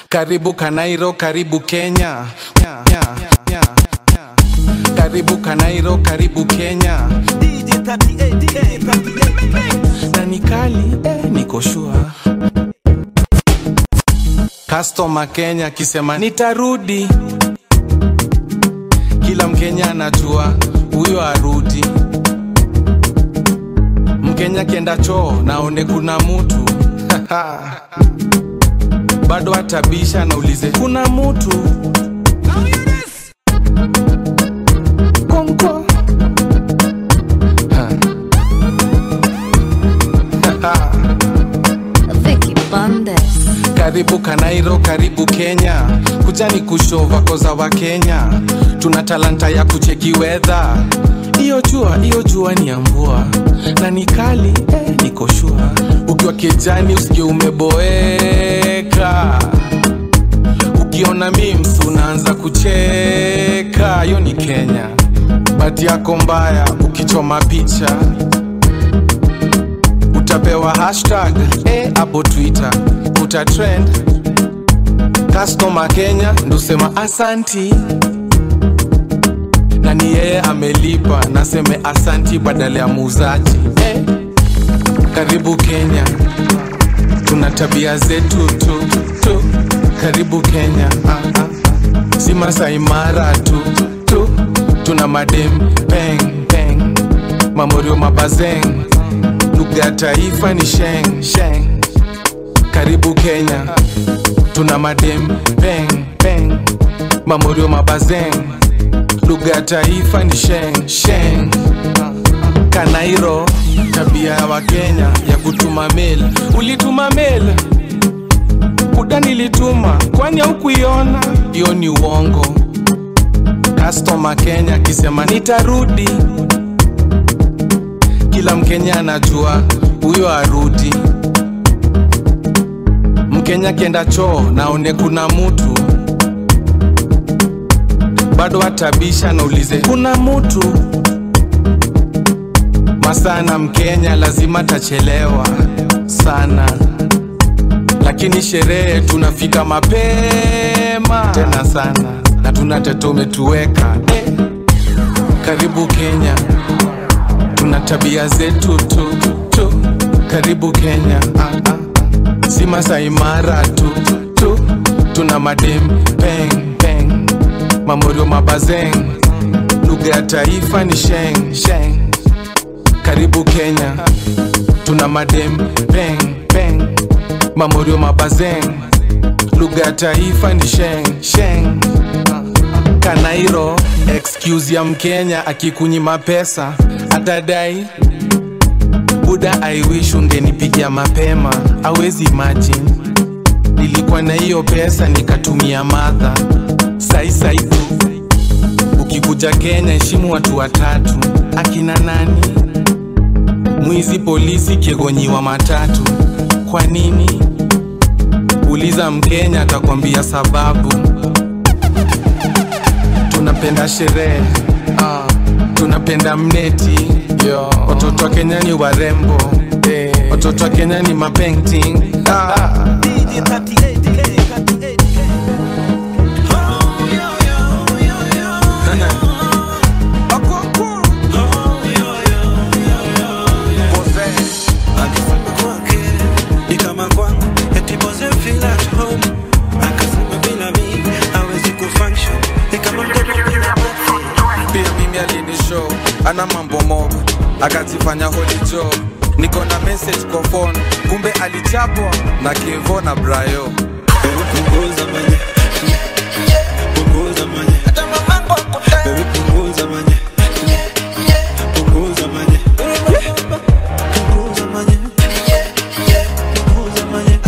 Karibu Kanairo, karibu Kenya. Nya, nya, nya, nya. Karibu Kanairo, karibu Kenya. DJ 38, DJ 38. Na ni kali eh, niko shua. Customer Kenya akisema nitarudi, kila Mkenya anajua huyo arudi. Mkenya kienda choo naone kuna mutu bado atabisha naulize kuna mutu Konkwa. Ha. Vicky Bandes. Karibu Kanairo, karibu Kenya, kujani kushova koza wa Kenya, tuna talanta ya kucheki wedha. Iyo jua, iyo jua ni ya mvua na ni kali eh, niko shua. Ukiwa kijani usikie umeboeka, ukiona memes unaanza kucheka. Hiyo ni Kenya, bati yako mbaya ukichoma picha utapewa hashtag eh, hapo Twitter uta trend. Customer Kenya ndusema asanti, na ni yeye amelipa, naseme asanti badala ya muuzaji eh. Karibu Kenya, tuna tabia zetu tu tu. Karibu Kenya, ah, ah. si Masai Mara tu tu, tuna madem peng peng, mamorio mabazeng lugha ya taifa ni sheng sheng. Karibu Kenya, tuna madem peng peng, mamorio mabazeng, lugha ya taifa ni sheng sheng. Kanairo, tabia ya Wakenya ya kutuma mail. Ulituma mail kuda, nilituma kwani haukuiona? Hiyo ni uongo. Customer Kenya akisema nitarudi kila Mkenya anajua huyo arudi. Mkenya kienda choo naone kuna mutu bado atabisha naulize kuna mutu masana. Mkenya lazima tachelewa sana, lakini sherehe tunafika mapema tena sana, na tuna tete umetuweka eh. Karibu Kenya tuna tabia zetu tu tu. Karibu Kenya, ah, ah. si Masai Mara tu tu, tuna madem peng peng, mamorio mabazeng, lugha ya taifa ni sheng sheng. Karibu Kenya, tuna madem peng peng, mamorio mabazeng, lugha ya taifa ni sheng sheng. Kanairo, excuse ya Mkenya akikunyima pesa atadai buda, I wish ungenipigia mapema. Awezi imagine nilikuwa na hiyo pesa nikatumia madha sai sai tu. Ukikuja Kenya heshimu watu watatu, akina nani? Mwizi, polisi, kiegonyiwa matatu. Kwa nini? Uliza Mkenya atakwambia sababu tunapenda sherehe ah, tunapenda mneti Yo. Watoto wa Kenya ni warembo eh. Watoto wa Kenya ni mapainting ah. DJ 38, DJ 38. Oh, yo, yo, yo, yo. Akoko. Akisema kwake ni kama kwangu, eti boze feel at home. Akasema bila mi hawezi kufunction, ni kama mtoto bila baba. Pia mimi alinishow ana mambo mob akajifanya holy job. Niko na message kwa phone, kumbe alichapwa na Kevo na Brayo. Punguza manye. Punguza manye. Baby, punguza manye. Punguza manye. Punguza manye. Punguza manye.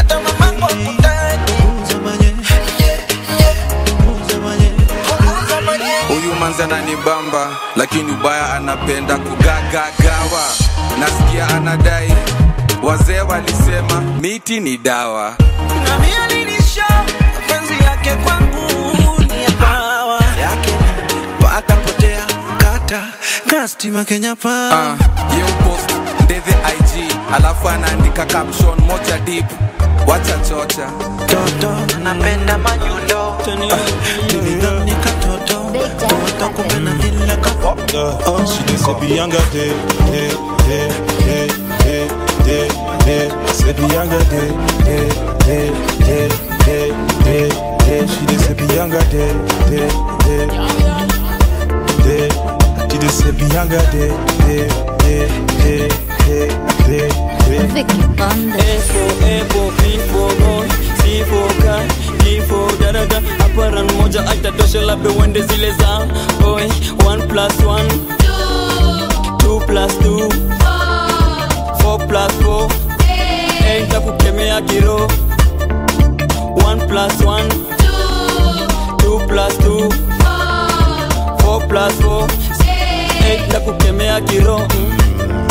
Punguza manye. Punguza manye. Huyu manzi ananibamba, lakini ubaya anapenda kugagagawa. Nasikia anadai wazee walisema miti ni dawa. Na mimi alinisha mapenzi yake kwangu ni ya pawa yake paka potea kata kastima Kenya pa Ah, ye upost ndethe IG alafu anaandika caption moja deep, wacha chocha toto napenda manyundo nilidhani katoto toto kumbe na dile kapoto Uh, she did say Bianca day, day, day, day, day, day, day. Say Bianca day, day, day, day, day, day, day. She did say Bianca day, day, day, day. She did say Bianca day, day, day, day, day, day, day. Vicky Bundes. Epo, epo, bifo, boy Sifo, ka, difo, daraja Aparan moja aitatosha labda uende zile za Boy, one plus one Two plus two Four plus four Eight kukemea kiro One plus one Two plus two Four plus four Eight kukemea kiro mm.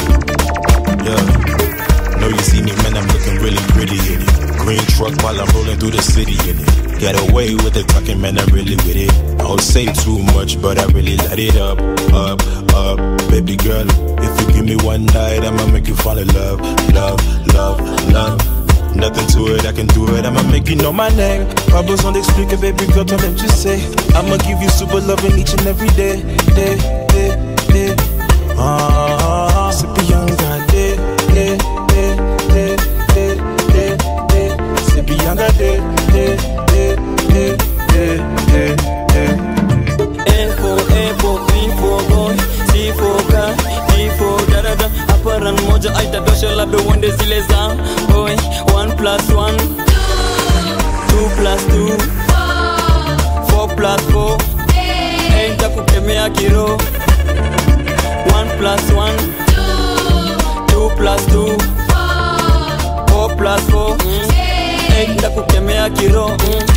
Yeah. Know you see me, man, I'm looking really pretty in it. Green truck while I'm rolling through the city in it. Get away with the talking, man, I'm really with it. I don't say too much, but I really light it up, up, up. Baby girl, if you give me one night, I'ma make you fall in love, love, love, love. Nothing to it, I can do it, I'ma make you know my name. Pas besoin d'expliquer, baby girl, toi-même tu sais. I'ma give you super loving each and every day, day, day, day. Ah, c'est Bianca, day, day, day, day, day, day, day. C'est Bianca, day, day, day, day, day, day, day. Efo, efo, bifo, boy Sifo, ka, difo, daraja Aparan moja aitatosha labda uende zile za Boy, one plus one Two plus two Four plus four Eight kukemea kiro One plus one Two plus two Four plus four Eight kukemea kiro mm.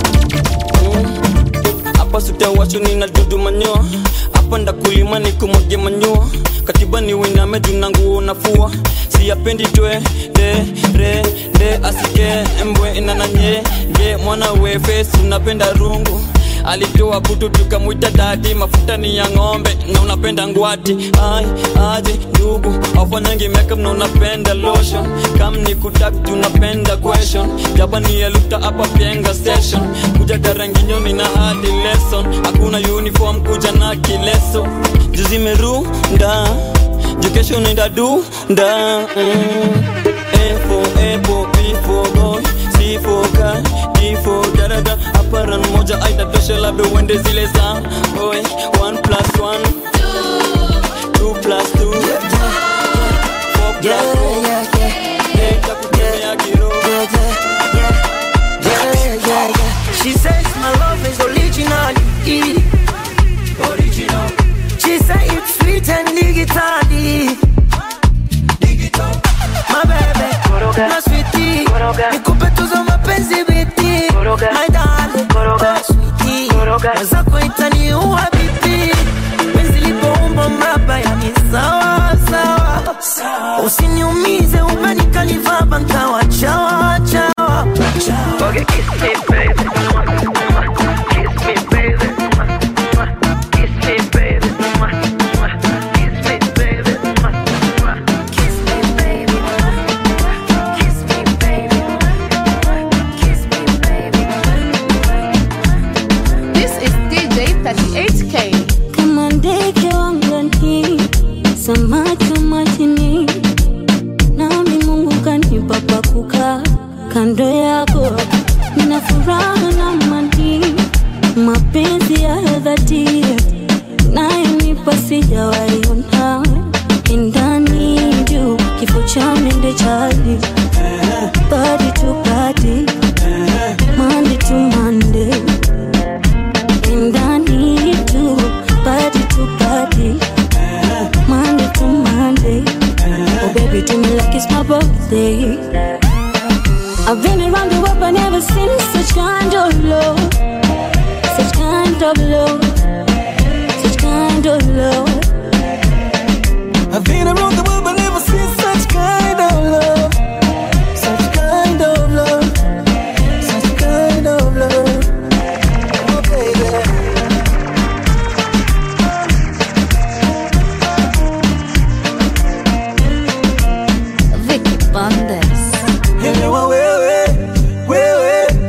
hapa sutawasho nina dudu manyoa hapa ndakulima nikumwage manyoa katiba ni winame juna nguo nafua siyapendi twe de re de asike mbwe inananye ge mwana wefe unapenda rungu alitoa kutu tukamwita dadi mafuta ni ya ng'ombe na unapenda ngwati ai aje ndugu afanyangi makeup na unapenda lotion kam ni kutak tunapenda question jabani eluta hapa pienga station kuja daranginyo nina hadi lesson hakuna uniform kuja na kileso juzi merunda jukesho nenda dunda mm. Efo, epo, bifo, boy Sifo, ka, difo, darada Aparan moja aitatosha labda uende zile za Boy, one plus one Two plus two Four plus Yeah, four yeah, yeah, Eight kukemea kiro yeah, yeah, yeah, yeah, yeah, yeah. She says my love is original. Original. She say it's sweet and digital. My baby, my sweetie, nikupe tuzo mapenzi biti, my darling, my sweetie, mwenzako itaniua bibi, penzi lipoumba mraba yani sawa sawa, usiniumize umenikalivaba nkawa chawa chawa. Okay, kiss me baby, kiss me baby, kiss me baby, kiss me baby. Kiss me, baby. Kiss me, baby. Kiss me, baby. This is DJ 38K. kama ndege wangani, samaki majini, nami Mungu kanipa pa kukaa kando yako. Nina furaha na amani, mapenzi ya dhati nayonipa sijawaiona indani juu kifo cha mende chali body to body Monday to Monday and I need to body to body, Monday to Monday. Oh baby, do me like it's my birthday. I've been around the world, but never seen such kind of love, such kind of love, such kind of love. I've been around the world but never seen such kind of love. Such kind of love. Such kind of love. Oh, baby. Vicky Bundes. Elewa wewe, wewe,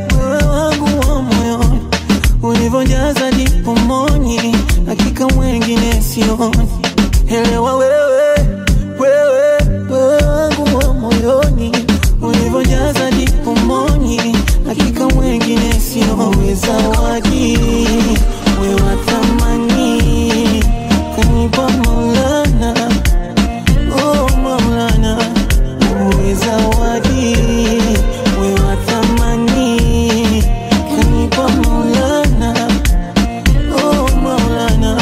sioni. Elewa wewe, wewe, wewe wangu wa moyoni, ulivyojaza dipumoni, hakika wengine sioweza zawadi, wewe wa thamani, kanipa Maulana, oh Maulana, wewe zawadi, wewe wa thamani, kanipa Maulana, oh Maulana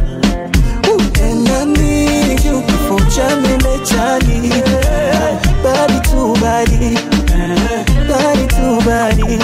Endani kifo cha mende chali Body to body Body to body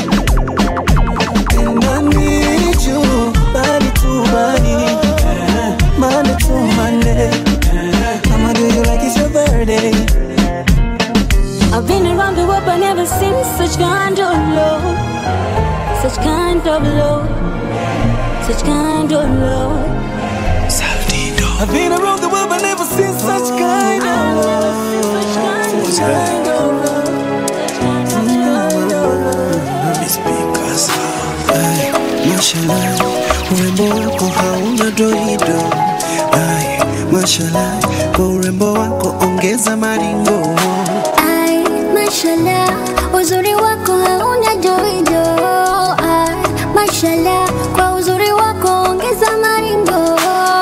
Endani juu Body to body Monday to Monday I'ma do you like it's your birthday I've been around the world but never seen such kind of love. Such kind of love. Such kind of love. I've been around the world but never seen such kind of love Such kind of love Such kind of love Ay, mashallah, urembo wako hauna doido. Ay, mashallah, kwa urembo wako ongeza maringo. Ai, mashallah, uzuri wako hauna joijo. Ai, mashallah, kwa uzuri wako ongeza maringo.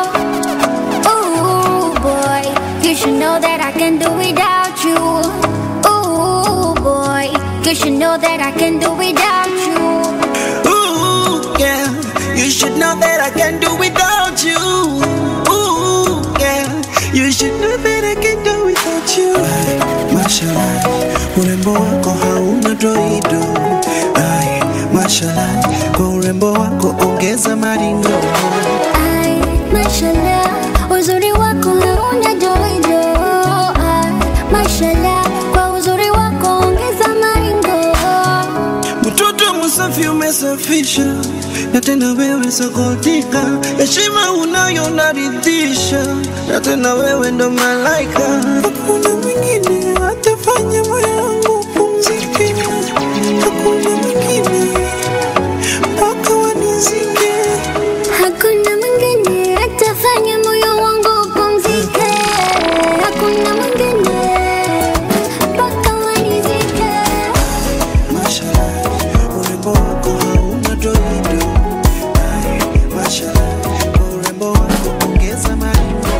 Ooh boy, you should know that I can do without you. Ooh boy, you should know that I can do without you. Ooh, yeah, you should know that I can do without you. Ooh, yeah, you should know that I can do without you. Ay, mashallah, urembo wako hauna doido. Ay, mashallah, kwa urembo wako ongeza maringo. Ai, mashallah, uzuri wako hauna joijo. Ai, mashallah, kwa uzuri wako ongeza maringo. Mtoto msafi umesafisha, na tena wewe sokotika, heshima unayo naridhisha, na tena wewe ndo malaika. Hakuna mwingine atafanya moyo wangu upumzike, hakuna mwingine mpaka wanizike. Hakuna mwingine atafanya moyo wangu upumzike. Hakuna mwingine mpaka wanizike. Mashallah, urembo wako hauna doido. Ay, mashallah, kwa urembo wako ongeza maringo.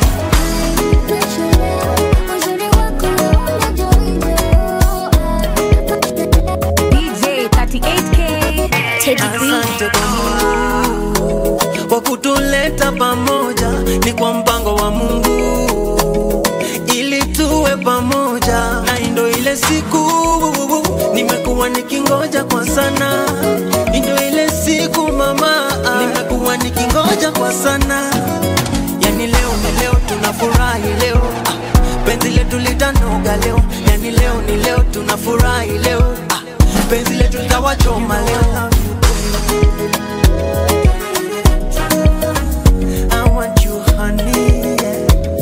Uzuri wako hauna joijo. DJ 38K. Teddy B. Asante kwa Mungu kwa kutuleta pamoja, ni kwa mpango wa Mungu ili tuwe pamoja, na ndo ile siku nimekuwa nikingoja kwa sana, ndo ile siku mama, nimekuwa nikingoja kwa sana. Yani leo ni leo, tunafurahi leo, ah, penzi letu litanoga leo, yani leo ni leo, tunafurahi leo, ah, penzi letu litawachoma leo. I want you, honey. yeah.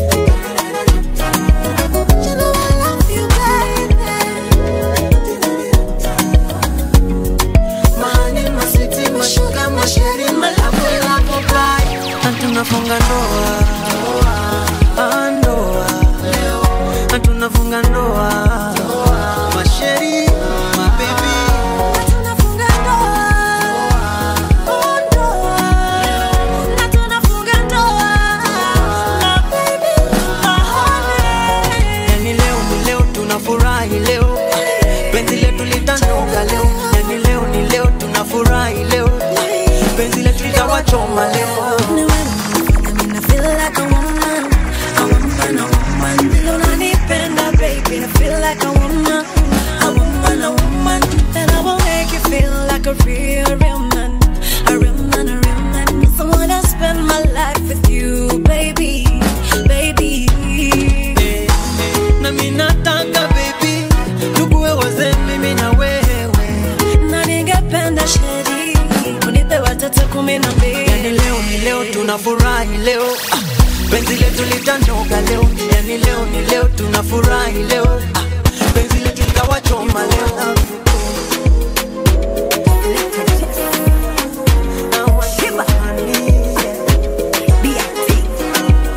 You know I love you, baby. Mahani, masiti, mashuka, masheri, malabu, labu, bai. Na tunafunga ndoa Ah, ndoa Na tunafunga ndoa masheri mabebi Tunafunga ndoa. Oh, ndoa. Na tunafunga ndoa. Na baby, my honey. yani leo ni leo tunafurahi leo penzi letu litanoga leo yani leo ni leo tunafurahi leo penzi letu litawachoma leo Ni wewe unanifanya mimi feel like a woman, a woman, a woman. Vile unanipenda, baby, I feel like a woman, a woman, a woman. And I will make you feel like a real, real man, a real man, a real man. Yes, I wanna spend my life with you, baby, baby. Eh, na mimi nataka baby tukuwe wazee mimi na wewe Na ningependa sheri, unipe watoto kumi na mbili. yani leo ni leo tunafurahi leo ah, penzi letu litanoga leo yani leo ni leo tunafurahi leo ah, penzi letu litawachoma leo I want you, honey, yeah.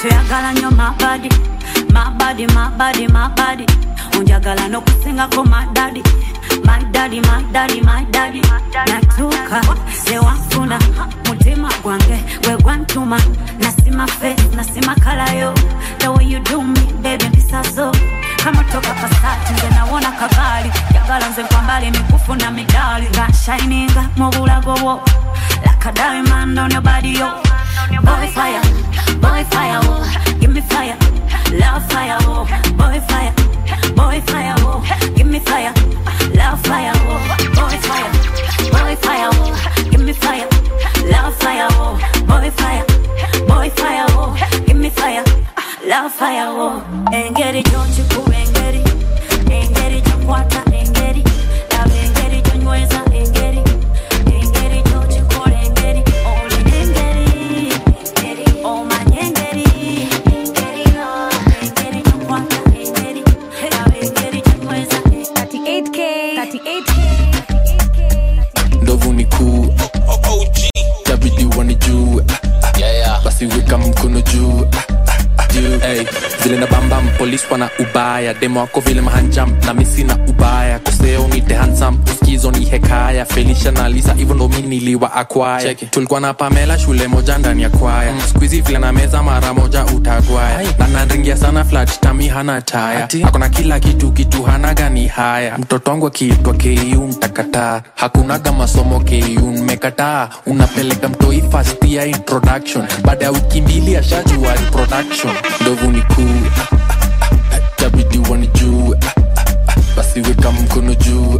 toyagala nnyo mabadi mabadi mabadi mabadi onjagala n'okusingako madadi madadi madadi madadi natuuka zewanfuna mutima gwange gwe gwantuma nasima fe nasima kalayo the way you do me baby mpisazo kama toka pasati nze nawona kagaali jagala nze nkwambala emikufu na midali nga shininga mu bulago bwo like a diamond on your body yo boy fire boy fire oh give me fire love fire oh boy fire boy fire oh give me fire love fire oh boy fire boy fire oh give me fire love fire oh boy fire boy fire oh give me fire love fire oh engeri gyokikuba engeri engeri gyokwata engeri laba engeri gyonyweza engeri engeri gyokikola engeri olina engeri engeri omanye engeri engeri oh, engeri gyokwata engeri laba engeri gyonyweza 38K, 38K. ndovu ni kuu tabidi wani juu basi weka mkono juu juu hey. zile na bambam polis wana ubaya demo wako vile mahanjam na misi na ubaya koseo ni tehansam uskizo ni hekaya felisha na lisa hivyo ndo mi niliwa akwaya tulikuwa na pamela shule moja ndani ya kwaya mm. skuizi vile na meza mara moja utagwaya na nanringia sana flat tami hana taya akona kila kitu kitu hana gani haya mtoto wangu akiitwa ku mtakataa hakunaga masomo ku mmekataa unapeleka mtoi fast ya introduction baada ya wiki mbili ashajua reproduction ndovu ni kuu tabidi wani juu basi weka mkono juu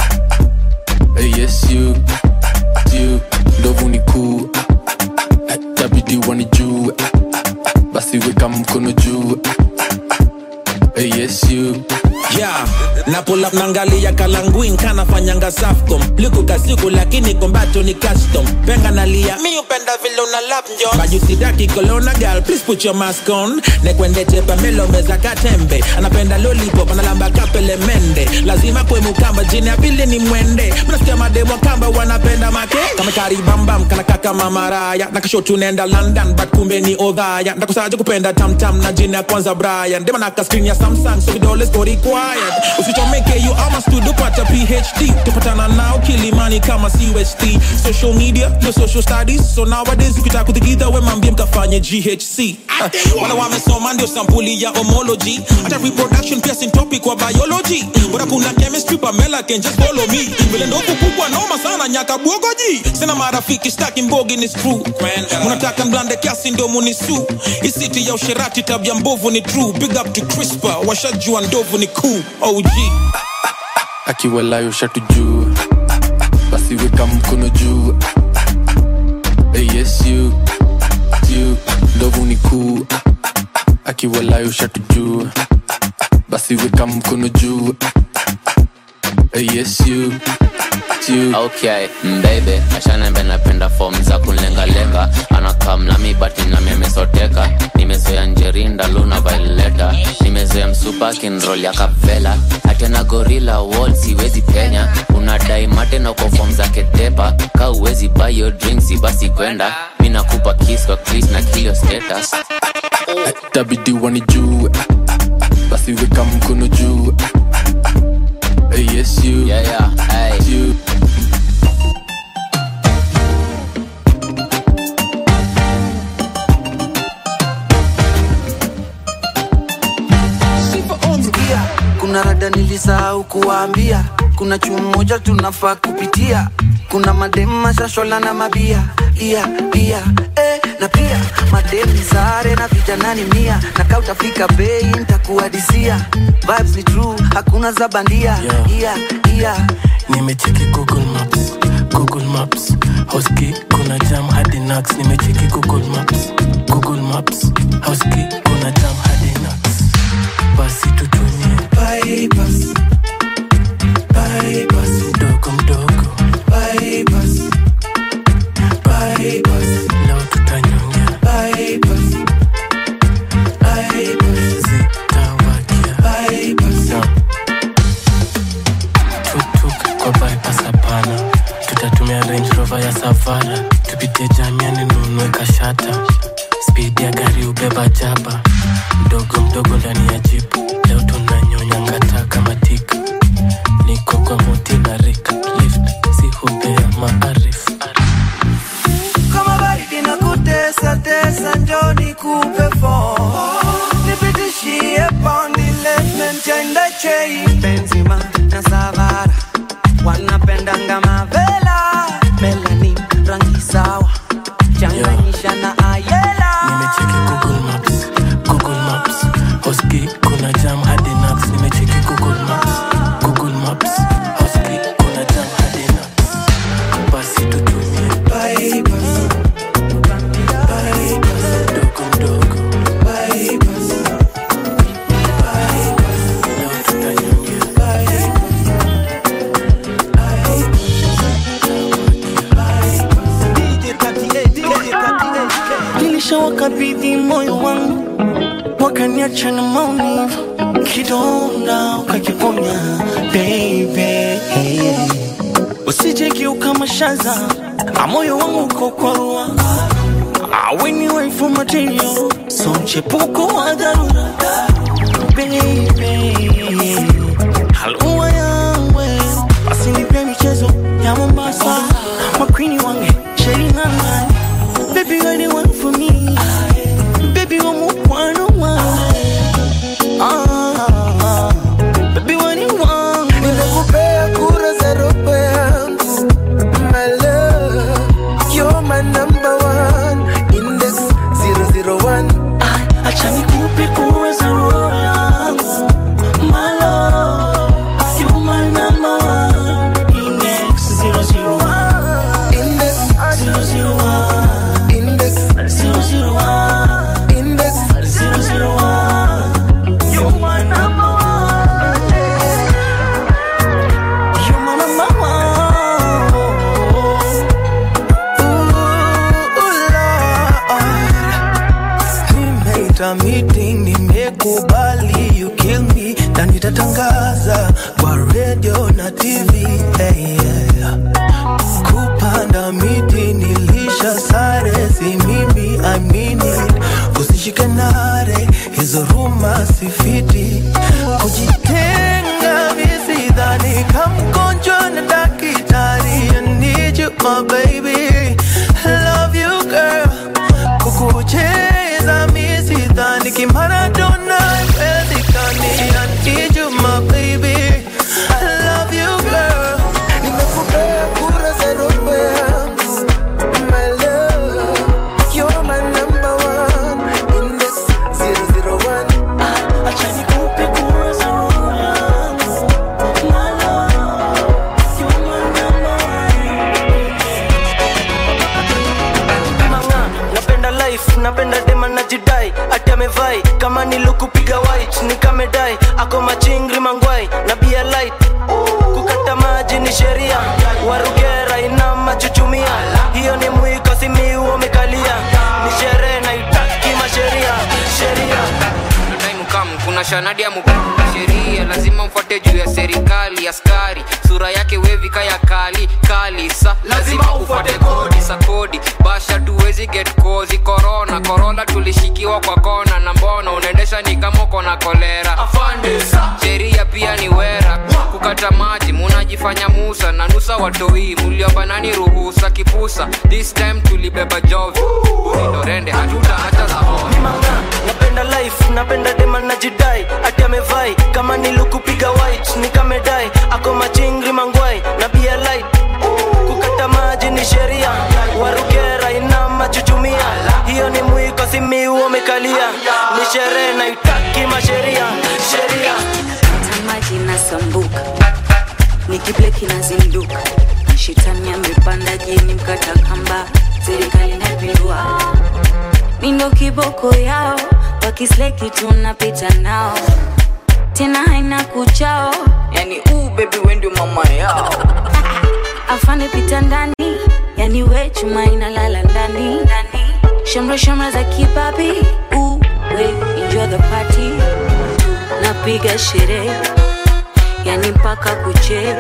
yes you you ndovu ni kuu tabidi wani juu basi weka mkono juu yes you yeah na pull up nangalia kalanguin kanafanyanga safcom liku kasiku lakini kombato ni custom penga nalia mi upenda vile una lap njo bajusidaki kolona gal please put your mask on nekwendete pamelo meza katembe anapenda lollipop analamba kapele mende lazima kwe mukamba jini ya pili ni mwende mnasikia mademo kamba wanapenda make kama karibambam kana kaka mamaraya nakasho tunaenda london but kumbe ni odhaya ndakusaje kupenda tamtam na jini ya kwanza brian dema naka screen ya samsung so vidole siko required usichomeke you ama studio pata phd tupatana nao kilimani kama cust social media no social studies so nowadays ukitaka kuthigidha we mambie mkafanye ghc Ah, wala wamesoma ndio sampuli ya homology hata reproduction pia sin topic wa biology bora kuna chemistry pamela can just follow me vile ndovu kubwa noma sana nyaka bwogoji sina marafiki staki mbogi ni screw munataka mblande kiasi ndio munisu isiti ya usherati tabia mbovu ni true big up to crispa washajua ndovu ni cool og akiwalayo shatu juu basi weka mkono juu yes you you ndovu ni kuu akiwalayo shatu juu basi weka mkono juu yes you you okay mbebe ashanembe napenda fom za kunlengalenga anakam nami bati nami amesoteka nimezoea njerinda luna vaileta nimezoea msupa kinrol ya kapvela atena gorila wall siwezi penya unadai mate na uko fom za ketepa ka uwezi bayo drinksi basi kwenda mi nakupa kis kwa kris na kilio status tabidi wani juu basi weka mkono juu yes you yeah, yeah, hey. you Sikia, kuna rada nilisahau kuwaambia kuna chuo moja tunafaa kupitia kuna mademu mashashola na mabia ia ia eh, na pia mademu ni sare na vijanani mia na kaa utafika bei ntakuadisia vibes ni true hakuna za bandia ia ia nimecheki google maps google maps hoski kuna jam hadi nax nimecheki google maps google maps hoski kuna jam hadi nax basi tutumie bypass bypass mdogo mdogo bypass bypass leo tutanyongea bypass bypass zitawakia bypass no. tuktuk kwa bypass hapana tutatumia range rover ya savana tupitie jamiani nunue kashata spidi ya gari ube nimebeba jaba mdogo mdogo ndani ya jipu leo tunanyonya ngata kama tika niko kwa muti na rika lift si hubea maarifu kama baridi na kutesa tesa njoni kupe fo nipitishie pondi lesmentende chei benzima na savara wanapendanga mavela melanin rangi sawa changanyisha na ayela nimecheki google maps google maps hoski kuna jam hadi nax nimecheki google maps google maps hoski kuna jam hadi nax basi tutumie bypass bypass mdogo mdogo bypass leo tutanyongea nilishawakabidhi moyo wangu wakaniacha na maumivu kidonda ukakiponya baby usije kiuka mashaza a moyo wangu uko kwa rua aweni waifu material so mchepuko wa dharura baby halua yawe basi nipe michezo ya mombasa makwini wange sherinanga baby you're the one for me baby wa mukwano wange ah, baby wa ni wangu nimekupea kura za roho yangu my love you're my number one index 001 acha nikupe kura za roho yangu my love you're my number one index 001 index 001 index 001 index 001 you're my number one you're my number one nimeita meeting nimekubali you kill me na nitatangaza kwa radio na tv hey, yeah. kupanda miti nilisha sare si mimi I mean it usishike nare hizo ruma sifiti kujitenga misidhani kamgonjwa na dakitari I need you my baby I love you girl kukucheza misidhani kimaradona wezikani I need you my baby I love you girl nimekupea kura za roho yangu my love you're my number one index 001 acha nikupe kura za roho yangu my love you're my number manga napenda life napenda dema najidai ati amevai kama nilukupiga white nikamedai ako machingri mangwai na bia light kukata maji ni sheria warugera ina machuchumia hiyo ni mwiko simiu wamekalia ni sherehe naitaki masheria sheria time come kuna shanadi ya mukuu sheria lazima mfuate juu ya serikali askari sura yake wevika ya kali kali sa lazima ufuate kodi sa kodi basha tuwezi get kozi korona korona tulishikiwa kwa kona na mbona unaendesha ni kama uko na kolera sheria pia ni wera kukata maji munajifanya musa na nusa watoi muliomba nani ruhusa kipusa this time tulibeba jovi ulindorende hatuta hata za napenda life napenda dema najidai ati amevai kama nilukupiga white nikamedai ako machingri mangwai na bia light kukata maji ni sheria warugera ina machuchumia hiyo ni mwiko simiu wamekalia ni sherehe naitaki masheria sheria maji nasambuka nikible kinazinduka shetani amepanda jini mkata kamba serikali napindua mindo kiboko yao wakisleki tunapita nao tena haina kuchao yani uu bebi wendi mama yao afande pita ndani yani we chuma inalala ndani ndani. shamra shamra za kibabi uu we enjoy the party napiga sherehe yani mpaka kuche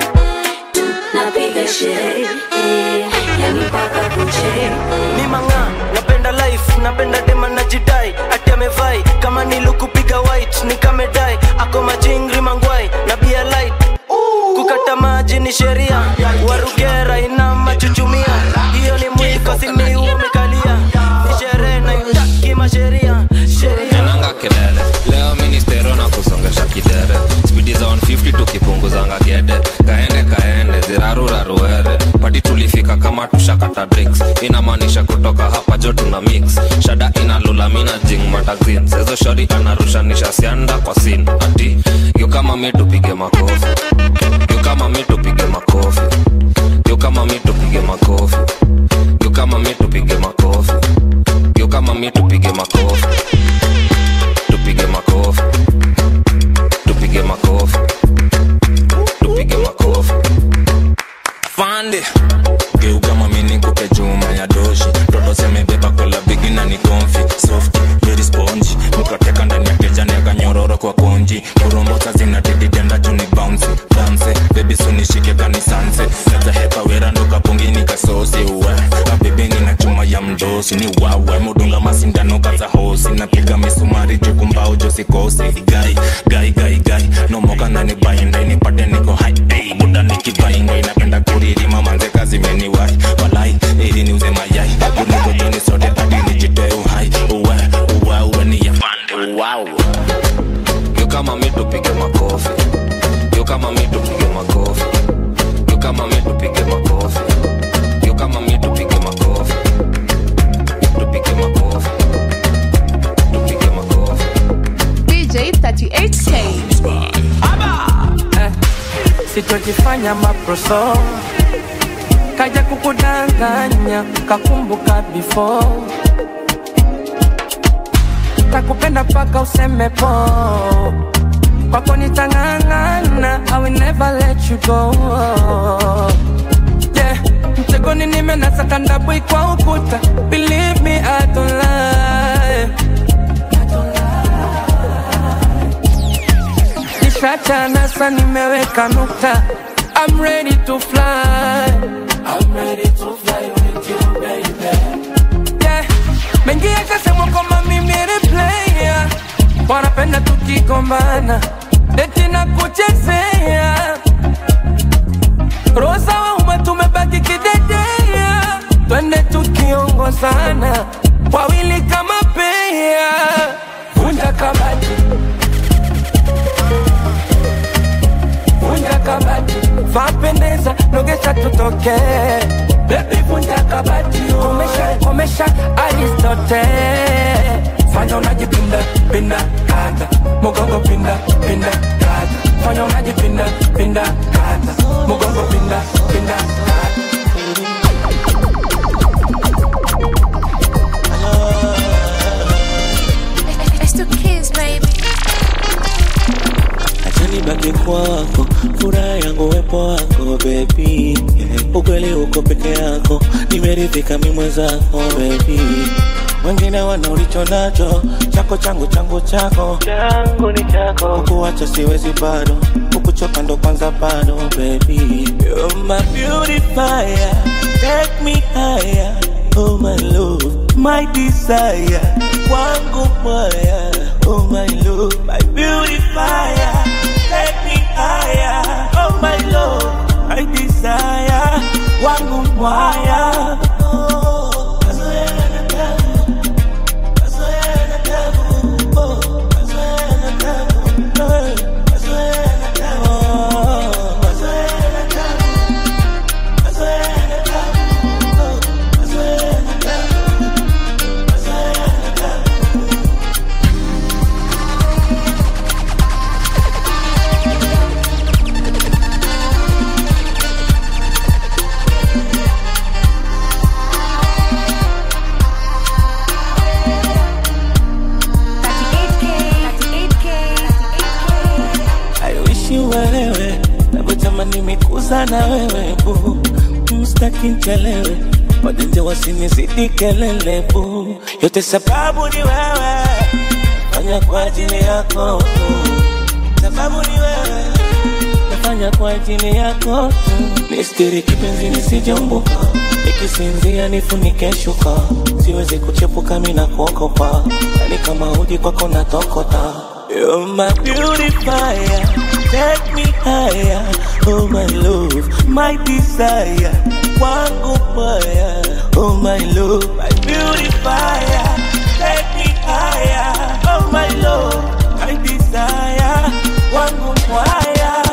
napiga sherehe eh, yani mpaka kuche mi manga napenda life napenda dema na jidai ati amevai kama nilukupiga white nikamedai ako machingri mangwai na bia light kukata maji ni sheria warugera ina machuchumia hiyo ni mwiko simiu umekalia ni sherehe na itaki masheria sheria Nenanga kelele leo ministero na kusongesha kidere spidi za 150 tukipunguzanga gede kaende kaende ziraruraruere padi tulifika kama tushakata drinks inamaanisha kutoka hapa jo tuna mix shada inalula mina jing magazine sezo shori anarushanisha sianda kwa sin ati yo kama mi tupige makofi yo kama mi tupige makofi yo kama mi tupige makofi yo kama mi tupige makofi yo kama mi tupige makofi tupige makofi tupige makofi tupige makofi fande geuka mamini kupe juma ya doshi toto semebeba kola bigi na ni konfi soft very spongy mukateka ndani ya keja neka nyororo kwa konji kurombosa zina dididenda juni bouncy dance baby sunishike kanisanse neza hepa wera ndo kapungini kasosi uwe abebeni na chuma ya mdosi ni wawe mudunga masindano kaza hosi napiga misumari jukumbao josikosi gai gai gai gai nomoka nani bainda inipate niko hai hey, buda nikivaingo inapenda kuririma manze kazi meniwai walai ili niuze mayai unigojoni sote hadi nijitoe uhai uwe uwe uwe ni ya pande wow. yo kama mi tupige makofi yo kama mi tupige makofi yo kama mi tupige makofi yo kama mi tupige makofi tupige makofi tupige makofi DJ 38K. eh, sitojifanya maproso kaja kukudanganya kakumbuka before takupenda paka useme po kwako nitang'ang'ana I will never let you go yeah. mtegoni nimenasa kandabwi kwa ukuta believe me I don't lie nishachana sa nimeweka nukta I'm ready to fly I'm ready to fly with you baby yeah. mengi yakasemwa kwamba mimi ni player wanapenda tukigombana eti na kuchezea rosa wauma tumebaki kidedea twende tukiongozana wawili kama pea vunja kabati vunja kabati vapendeza nogesha tutoke bebi vunja kabati komesha komesha aristote fanya unajipinda pinda kata mugongo pinda pinda kata fanya unajipinda pinda kata mugongo pinda pinda kata It's the kids, baby. acha nibaki kwako, furaha yangu wepo wako baby, ukweli uko peke yako, nimeridhika mi mwenzako baby, wengine wana ulicho nacho, chako changu changu chako changu ni chako, kukuacha siwezi bado, kukuchoka ndo kwanza bado baby, you're my beautifier, take me higher, oh my love, my desire, wangu moya, oh my love, my beautifier, take me higher, oh my love, my desire, wangu moya. Oh, kazoea na tabu, kazoea na tabu, oh, kazoea na tabu, eh, kazoea na tabu, oh, kazoea na tabu, kazoea na tabu, oh, kazoea na tabu, kazoea na tabu. I wish you uelewe navyotamani mikuza na wewe bu mstaki nchelewe wajanja wasinizidi kelele bu yote sababu ni wewe fanya kwa ajili yako tu sababu ni wewe nafanya kwa ajili yako tu nistiri kipenzi nisijumbuka ikisinzia nifunike shuka siwezi kuchepuka mina kuogopa yani kama uji kwako natokota You're my beautifier, take me higher, oh my love, my desire, wangu moya, oh my love, my beautifier, take me higher, oh my love, my desire, wangu moya.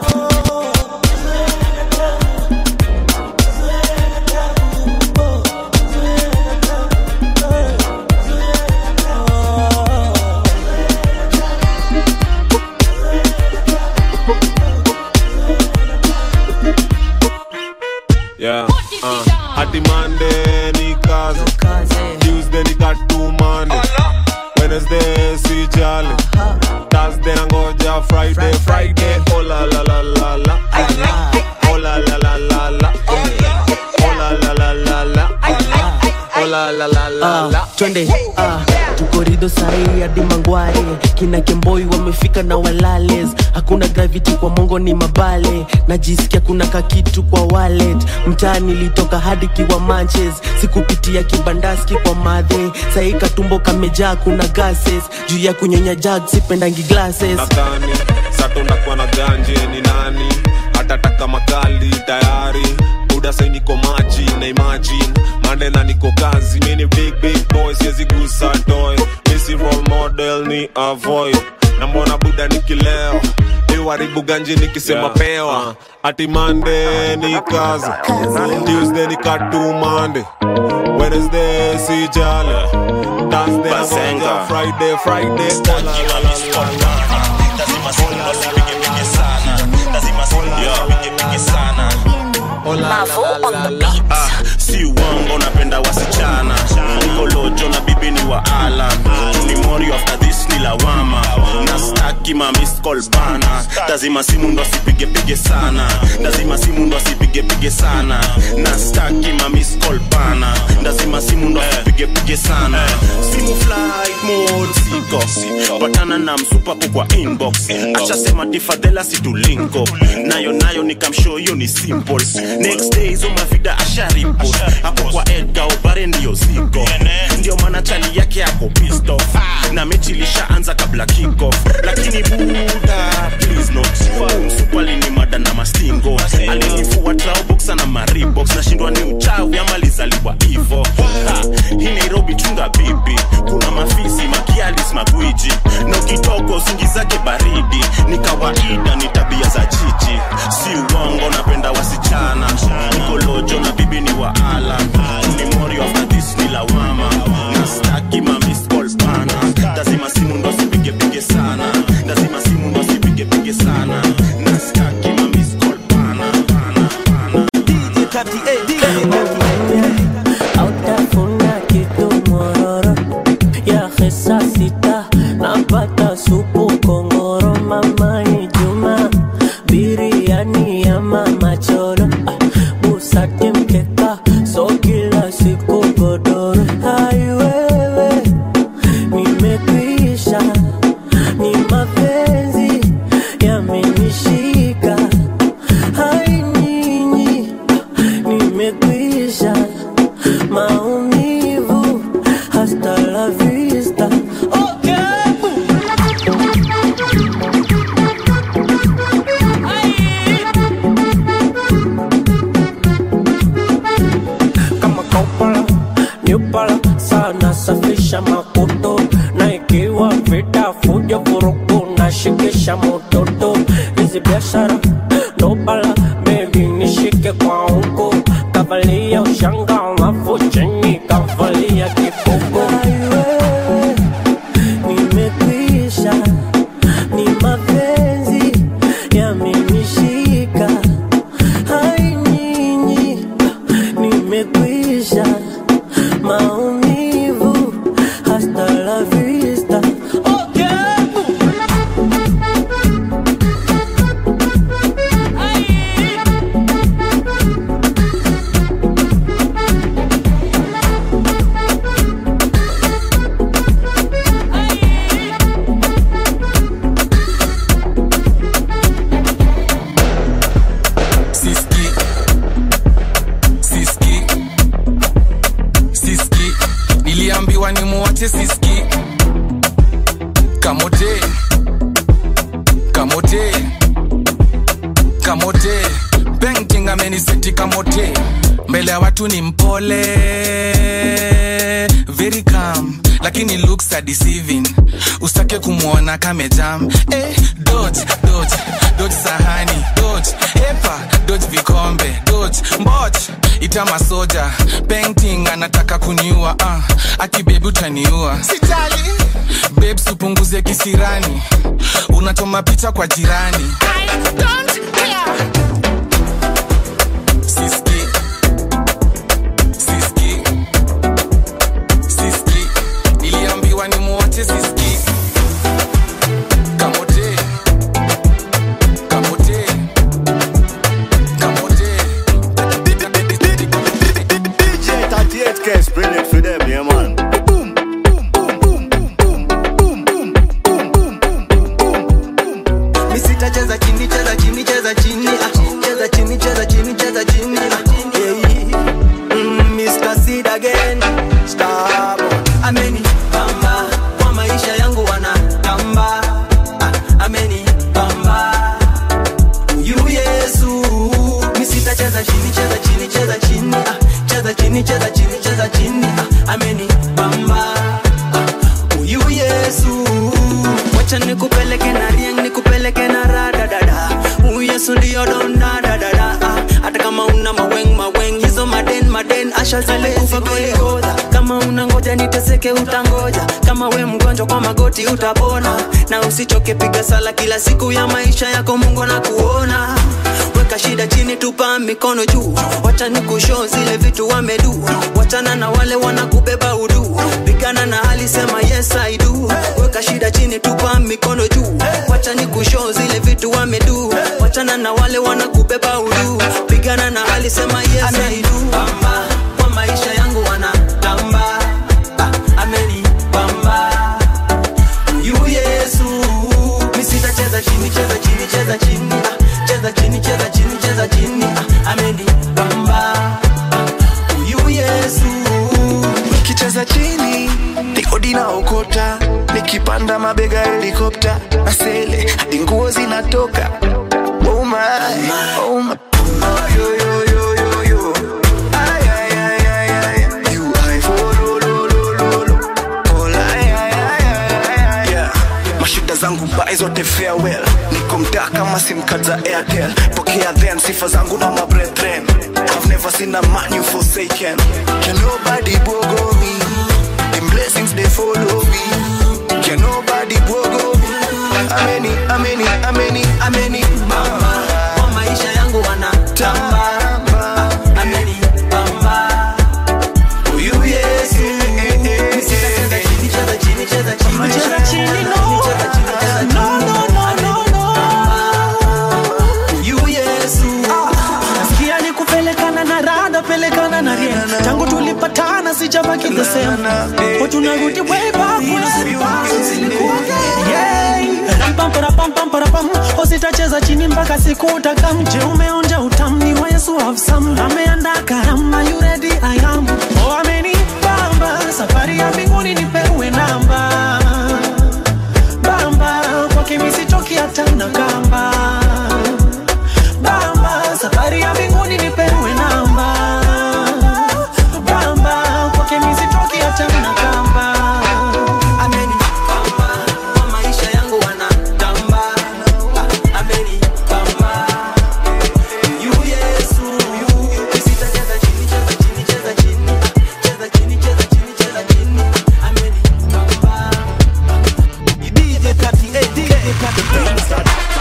Yeah, uh, hadi Monday ni kazi, Tuesday ni katu Monday, Wednesday si jali, Thursday nangoja Friday, Friday oh la la la la la, oh la la la la la, oh la la la la la, oh la la la la la. twende ah, tukorido sahi hadi mangware kina kemboi wamefika na walales hakuna gravity kwa mongo ni mabale najisikia kuna kakitu kwa wallet mtaa nilitoka hadi kiwa manches sikupitia kibandaski kwa madhe sahi katumbo kamejaa kuna gases juu ya kunyonya jag sipendangi glasses nadhani sato ndakuwa na ganje ni nani hatataka makali tayari buda sai niko maji na imagine mande na niko kazi mini big big boy siwezi gusa toy misi role model ni avoid na mbona buda nikileo iwaribu ganji nikisema Yeah. pewa ati mande ni kazi tuesday ni katu mande wednesday si jale thursday nangoja friday friday oh, la, la, la, la, la. Ah, si uongo napenda wasichana nikolojo na bibi ni wa ala ni mori after this ni lawama na staki ma missed call bana lazima simu ndo asipigepige sana lazima simu ndo asipigepige sana na staki ma missed call bana lazima simu ndo asipigepige sana simu flight mode siko patana na msupapo kwa inbox ashasema tifadhela situlinko nayo nayo nikamshow hiyo ni simple next day hizo mavida asharipo hapo kwa edga obare ndiyo ziko ndio maana chali yake ako pissed off na mechi ilishaanza kabla kickoff lakini buda please not msupali ni mada na mastingo alinifua trauboxa na maribox nashindwa ni uchawi ama lizaliwa hivo Ha, hii nairobi chunga bibi kuna mafisi makialis magwiji na ukitoka usingi zake baridi ni kawaida ni tabia za chichi si uongo napenda wasichana nikolojo na bibi ni wa ala ni mori after this ni lawama na staki ma miss call bana lazima simu ndo sipigepige sana lazima simu ndo sipigepige sana na staki ma miss call bana autafuna kitu mororo ya hesa sita napata supu kongoro mamani juma biriani ya mama choro ah, busati mkeka so kila siku godoro haiwewe nimekwisha ni mapenzi yamenishika hai nyinyi nimekwisha maumivu hasta la vista kama kaupala nyupala sana safisha makoto na ikiwa vita fujo vurugu na shikisha mototo hizi biashara nobala bebi nishike kwa huko kavalia ushanga alafu chini kavalia kikoko nimekwisha ni mapenzi yamenishika hai nyinyi nimekwisha maumivu hasta la vista okay. kamote kamote kamote painting ameniseti kamote mbele ya watu ni mpole very calm lakini looks are deceiving usake kumwona kamejam eh, dodge dodge dodge sahani dodge epa dodge vikombe dodge mboch ita masoja painting anataka kuniua uh, akibebi utaniua sitali babes upunguze kisirani unachoma picha kwa jirani I don't care. Siski. Siski. Siski. Niliambiwa ni muache siski. Kamote. Kamote. Kamote. DJ 38K is brilliant for them, yeah, man. Mi sitacheza chini, cheza chini, cheza chini, ah, cheza chini, cheza chini, cheza chini, ah, yeah. Mm, Mr. Sid again, Star boy. Amenipamba kwa maisha yangu wanatamba, ah, amenipamba huyu Yesu. Mi sitacheza chini, cheza chini, cheza chini, ah, cheza chini, cheza chini, cheza chini, ah, amenipamba ah, huyu Yesu. Wacha nikupeleke na rieng, nikupeleke na rada dada. Huyu Yesu ndio donda dada da. Ah, Hata kama una maweng maweng hizo maden maden asha zilikufa Golgotha. Kama una ngoja niteseke utangoja. Kama we mgonjwa kwa magoti utapona. Na usichoke piga sala kila siku ya maisha yako Mungu na kuona. Weka shida chini tupa mikono juu. Wacha nikushow zile vitu wamedu. Wachana na wale wanakubeba udu. Pigana na hali sema yes I do. Weka shida chini tupa mikono juu. Wacha nikushow zile vitu wamedu. Wachana na wale wanakubeba udu. Pigana na hali sema yes I do. Pamba kwa maisha yangu wanatamba. Ah, amenipamba. Huyu Yesu. Mi sitacheza chini, cheza chini, cheza chini. Ah, cheza chini, cheza chini, cheza chini. Ah, amenipamba. Ah, Huyu Yesu. nikicheza chini nikodi na okota nikipanda mabega helikopta na sele hadi nguo zinatoka oh my, oh my. Oh, yo, yo, yo, yo, yo. Ay, ay, ay, ay, ay. You eye for lo, lo, lo, lo, lo. Oh, ay, ay, ay, ay, ay, ay. Yeah. mashida zangu bai zote farewell niko mtaa kama simcard za airtel pokea then sifa zangu na mabrethren i've never seen a man you forsaken can nobody bogo me them blessings they follow me can nobody bogo me ameni ameni ameni ameni mama Kwa maisha yangu wanatamba. Ah, amenipamba. Huyu Yesu. Mi sitacheza chini, cheza chini, cheza chini. Cheza chini, no. Cheza chini, cheza chini. No, no, no, no, no. Huyu Yesu. nasikia ni kupelekana na rada pelekana na rie tangu tulipatana sijabaki the same o tunarudi way back kuna siku zilikuwa yeah Ram, para, pam, pam, para, pam. usitacheza chini mpaka siku utakamje umeonja utamni wa yesu have some ameanda karama you ready i am oh amenipamba safari ya mbinguni nipewe namba bamba kwake misitoki hata na kamba bamba safari ya mbinguni nipewe namba bamba kwake misitoki hata na kamba Amenipamba. Kwa maisha yangu wanatamba. Ah, amenipamba. Huyu Yesu. Mi sitacheza chini, cheza chini, cheza chini. Ah, cheza chini, cheza chini, cheza chini. Amenipamba. DJ 38K.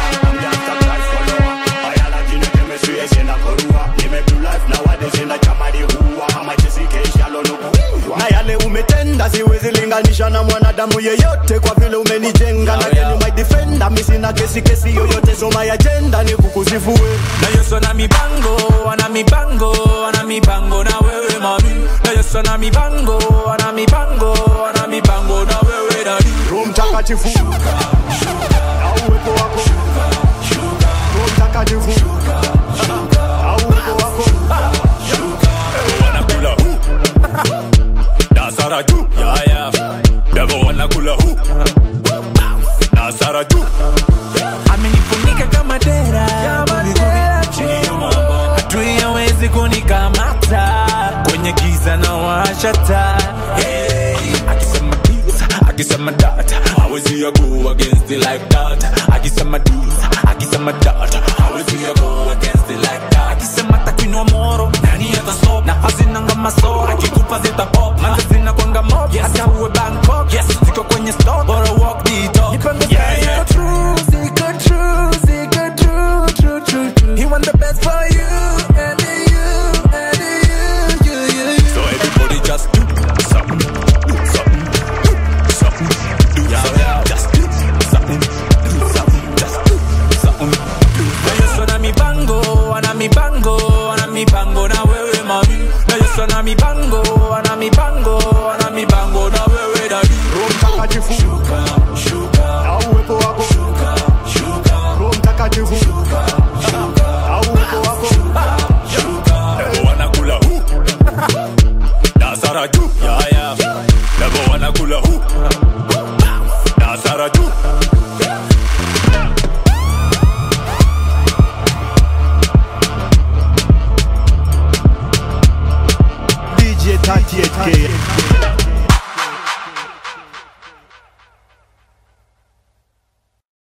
na yale umetenda siwezi linganisha na mwanadamu yeyote kwa vile umenijenga na yenu my defender mi sina kesi kesi yoyote so my agenda ni kukusifue na yesu ana mipango ana mipango ana mipango na wewe mami na yesu ana mipango ana mipango ana mipango na wewe dadi roho mtakatifu na uwepo wako roho mtakatifu na uwepo wako wanakula hu dasara juu yeah, yeah. devo wanakula hu chata hey, akisema this akisema that hawezi ya go against it like that akisema this akisema that hawezi ya go against it like that akisema takinwa moro nani hata stop na hazinanga masoro akikupa zita pop manze zina kwanga mob yes hata uwe Bangkok yes ziko kwenye stock bora walk the talk nipange yeah, yeah. true ziko true ziko true true true true he want the best for you and you and you you you you so everybody just do something do something do something do something just do something do something just do something na Yesu ana mipango ana mipango ana mipango na wewe mami na Yesu ana mipango ana mipango ana mipango na wewe dadi Roho Mtakatifu shuka shuka na uwepo wako shuka shuka Roho Mtakatifu na uwepo wako Lebo wanakula hu Nasara juu ya ya Lebo wanakula hu Nasara juu DJ 38K